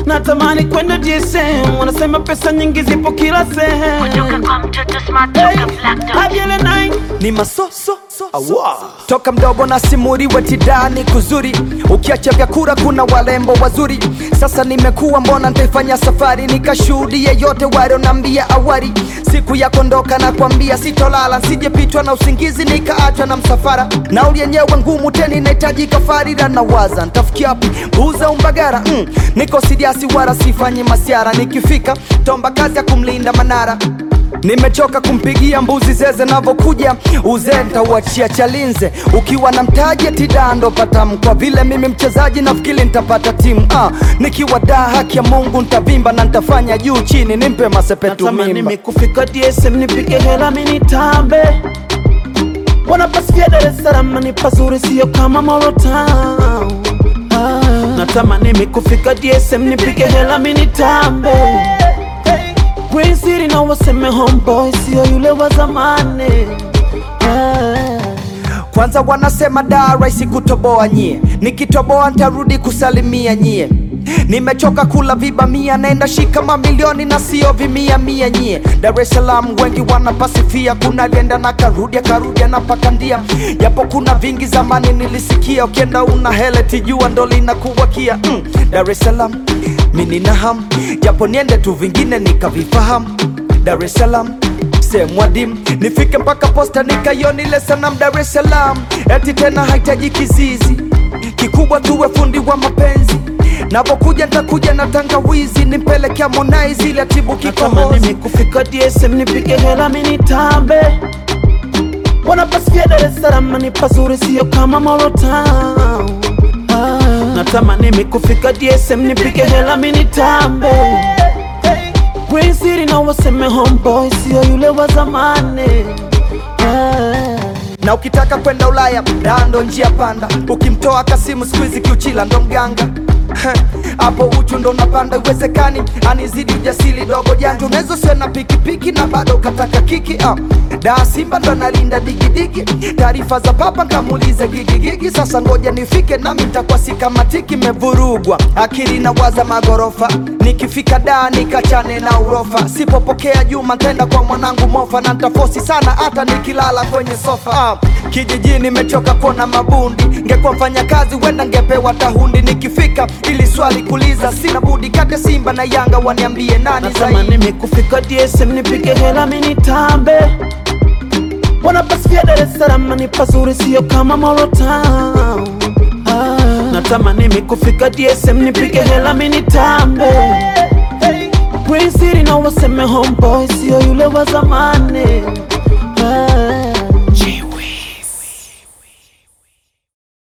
natamani kwenda DSM, wanasema pesa nyingi zipo kila sehemu. Kutoka kwa mtoto smart Hey, toka Black Dot. Abiele nine ni masoso toka mdogo na simuri wetidani kuzuri ukiacha vyakura kuna walembo wazuri sasa nimekuwa mbona ntaifanya safari nikashuhudie yote walionambia awari siku ya kondoka na kwambia sitolala nsijepitwa na usingizi nikaachwa na msafara nauli yenyewe ngumu teni nahitaji kafarira na waza ntafikia wapi buza umbagara mm, niko sidiasi wala sifanyi masiara nikifika tomba kazi ya kumlinda manara Nimechoka kumpigia mbuzi zeze navokuja uzee ntauachia chalinze ukiwa na mtaji eti dando patam kwa vile mimi mchezaji nafikiri nitapata timu ah, nikiwa daa haki ya Mungu ntavimba na ntafanya juu chini nimpe masepetu natamani mimba mikufika DSM nipige hela mini tambe wanapasifia Dar es Salaam ni pazuri sio kama Molo Town ah. natamani mikufika DSM nipige hela mini tambe Green City na waseme homeboy sio yule wa zamani ah. Kwanza wanasema da rahisi kutoboa nyie, nikitoboa ntarudi kusalimia nyie. Nimechoka kula vibamia, naenda shika mamilioni na sio vimia mia nyie. Dar es Salaam wengi wanapasifia, kuna alienda na karudi akarudi anapakandia, japo kuna vingi zamani nilisikia, ukienda una hele tijua ndo linakuwakia mm. Dar es Salaam mi nina hamu, japo niende tu vingine nikavifahamu. Dar es Salaam sehemu adimu nifike mpaka posta nikaioni ile sanam Dar es Salaam, eti tena haitaji kizizi kikubwa, tuwe fundi wa mapenzi napokuja ntakuja na tangawizi nimpelekea Harmonize ile atibu natamani kikohozi mikufika DSM nipige hela mini tambe wanapasifia Dar es Salaam ni pazuri sio kama Molo Town ah. natamani mikufika DSM nipige hela mini tambe Green City na waseme homeboy sio yule wa zamani ah. na ukitaka kwenda Ulaya dando njia panda, ukimtoa Kasimu siku hizi kiuchila ndo mganga Heh, hapo uchu ndo napanda, iwezekani anizidi ujasiri dogo janja, unaweza usiwe na pikipiki na bado ukataka kiki ah. Da Simba ndo nalinda digidigi, taarifa za papa nkamuulize gigigigi. Sasa ngoja nifike nami ntakuwa sikamatiki, mevurugwa akili na waza magorofa, nikifika da nikachane na urofa, sipopokea Juma ntaenda kwa mwanangu mofa, na ntafosi sana hata nikilala kwenye sofa ah. Kijijini nimechoka kuona mabundi, ngekuwa mfanya kazi wenda ngepewa tahundi. Nikifika ili swali kuliza, sina budi kate Simba na Yanga waniambie nani natamani zaidi. mikufika DSM nipige hela mini tambe wanapasifia Dar es Salaam ni pazuri sio kama Molo Town ah. natamani mikufika DSM nipige hela mini tambe Green City na waseme homeboy sio yule wa zamani